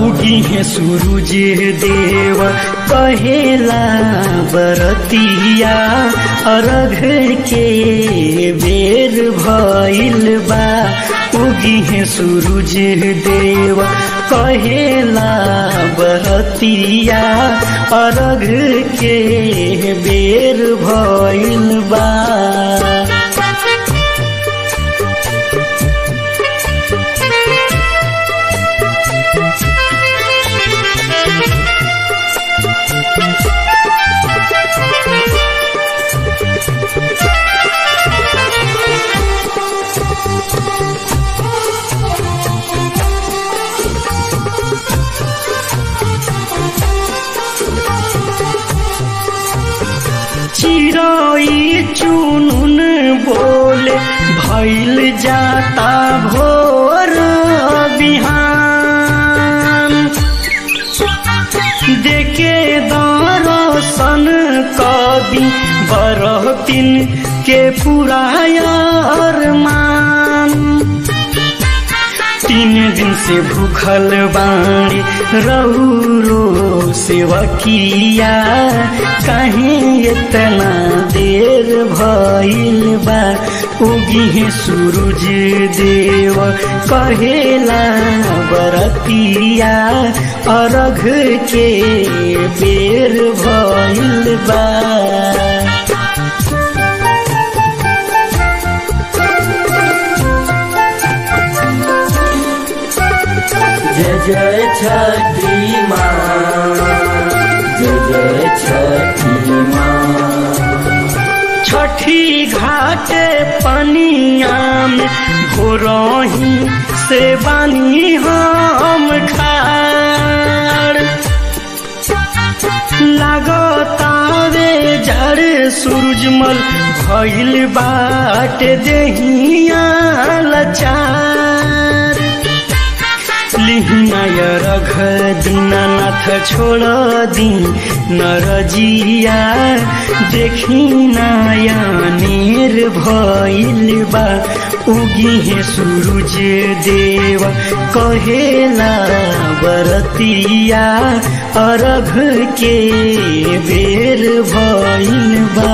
उगी है सूरज देव कहेला बरतिया अरघ के बेर भइल बा उगी है सूरज देव कहेला बरतिया अरघ के बेर भइल बा चिरोई चुनुन बोले भैल जाता भोर बिहान देखे दरसन कवि बरहतिन के पुरायर मान तीन दिन से भूखल बाणी रहुरो सेवकिया कहीं इतना देर भइल बा उगी है सूरज देव कहेला बरतिया अरघ के बेर भइल बा जय जय छठी माँ जय जय छठी माँ छठी घाट पनिया में घोरही से बानी हम खाड़ लागतावे जड़ सूरजमल भइल बाट देहिया लचार लिहिनाय रघ दीनानाथ छोड़ दी नरजिया देखी नयनेर भइल बा उगी है सूरज देव कहेला बरतिया अरघ के बेर भइल बा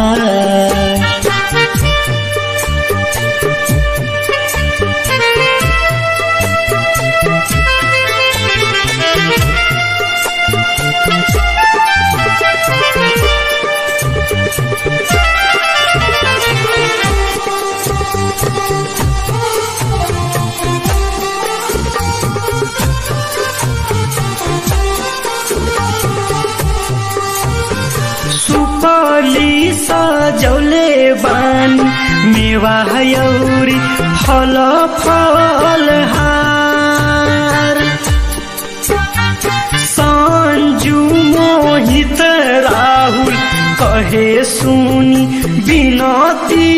सुपली सजौले बानी मेवा यौरी फल फल हार संजू मोहित राहुल कहे सुनी बिनती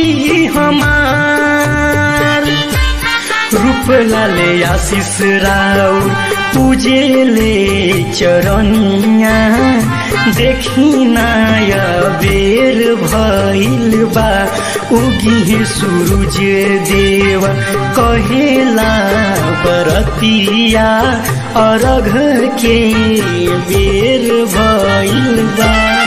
हमार रूप लाले आशीष राउर पूजेले चरनिया देखी नाय बेर भइल बा उगी सूरज देव कहेला बरतिया अरघ के बेर भइल बा